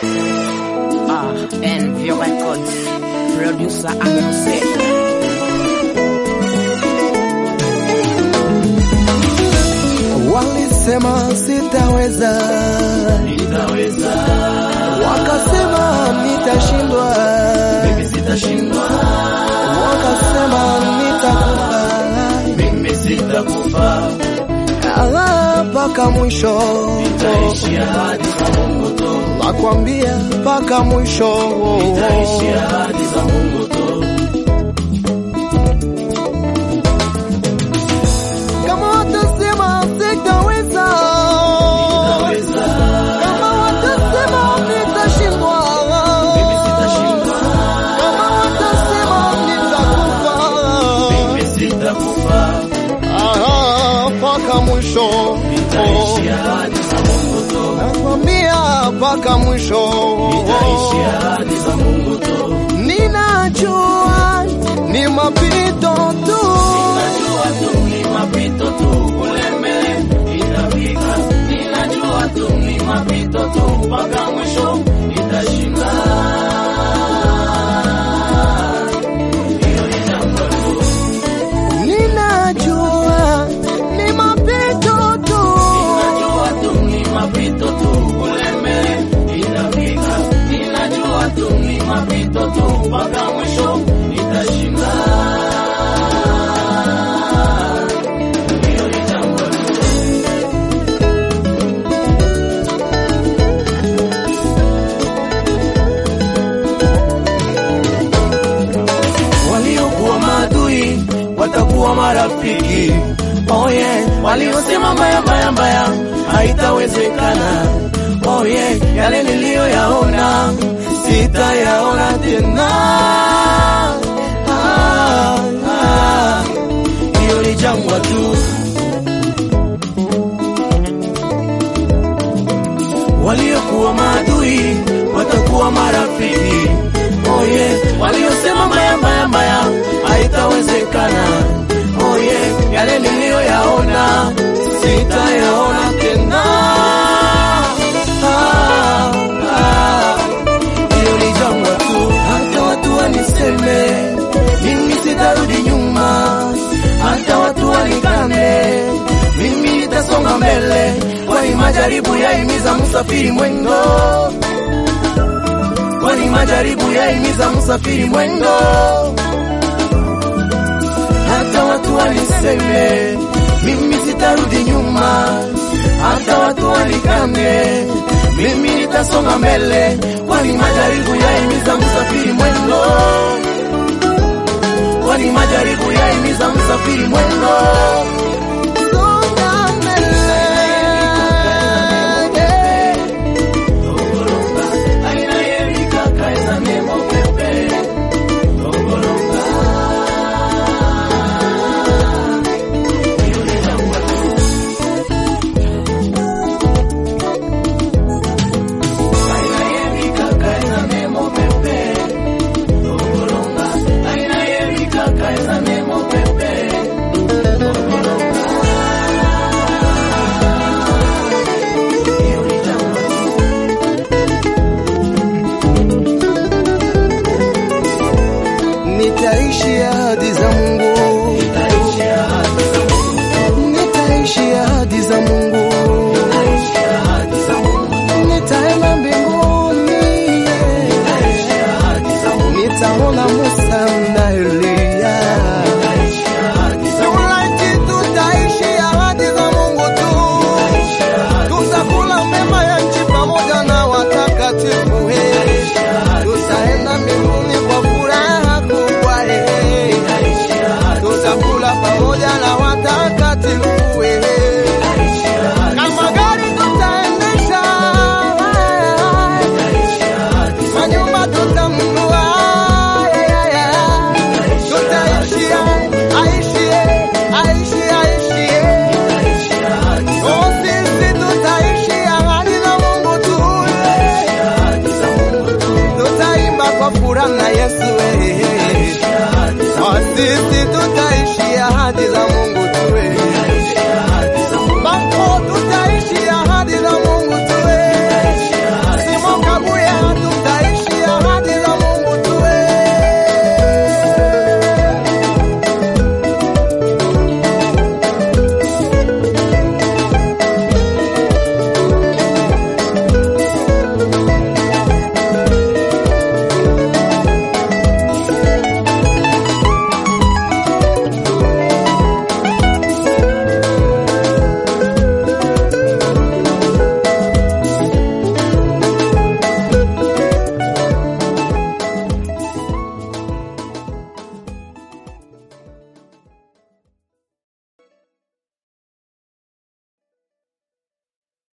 Ah, NV Records, producer Amuse. Walisema sitaweza, nitaweza, wakasema nitashindwa, mimi sitashindwa, wakasema nitakufa, mimi sitakufa, Ah, mpaka mwisho, nitaishi ahadi za Mungu tu, nakwambia mpaka mwisho. nitaishi ahadi za Mungu tu, Kama watasema sitaweza, nitaweza, kama watasema nitashindwa, mimi sitashindwa, kama watasema nitakufa, mimi sitakufa, Ah, mpaka mwisho, nitaishi ahadi za Mungu tu, nakwambia mpaka mwisho. nitaishi ahadi za Mungu tu, Ninajua ni mapito tu, najua tu ni mapito tu, kule mbele itafika, ninajua tu ni mapito tu, mpaka mwisho nitashinda. Hiyo ni jambo tu. ninajua ni mapito tu, Ninajua tu ni mapito tu, kule mbele itafika. Ninajua tu ni mapito tu, mpaka mwisho nitashinda. Hiyo ni jambo tu. Waliokuwa maadui watakuwa marafiki. Oh yeah. Waliosema mbaya mbaya mbaya haitawezekana. Oh yeah. Yale niliyoyaona sitayaona tena. Ah, ah. Hiyo ni jangwa tu. Waliokuwa maadui watakuwa marafiki. Oh yeah. Waliosema mbaya mbaya mbaya haitawezekana. Oh yeah. Yale niliyoyaona sitayaona tena. Ah, ah. Hiyo ni jangwa tu. Hata watu waniseme mimi sitarudi nyuma, hata watu wanikane mimi nitasonga mbele, kwani majaribu yaimiza msafiri mwendo, kwani majaribu yaimiza msafiri mwendo. Hata watu waniseme mimi sitarudi nyuma, hata watu wanikane mimi nitasonga mbele, kwani majaribu yaimiza msafiri mwendo, kwani majaribu yaimiza msafiri mwendo. songa mbele. Nitaishi ahadi za Mungu, nitaishi ahadi za Mungu, nitaenda mbinguni, nitaona Musa na Eliya. Tulaiti tutaishi ahadi za Mungu tu, tutakula mema ya nchi pamoja na watakatifu. He, tutaenda mbinguni kwa furaha kubwa. He, tutakula pamoja na watakatifu. He, kama gari tutaendesha, manyumba tutanunua, tutaishi aishi aishi aishi Oh, sisi tutaishi ahadi za Mungu tu, tutaimba kwa furaha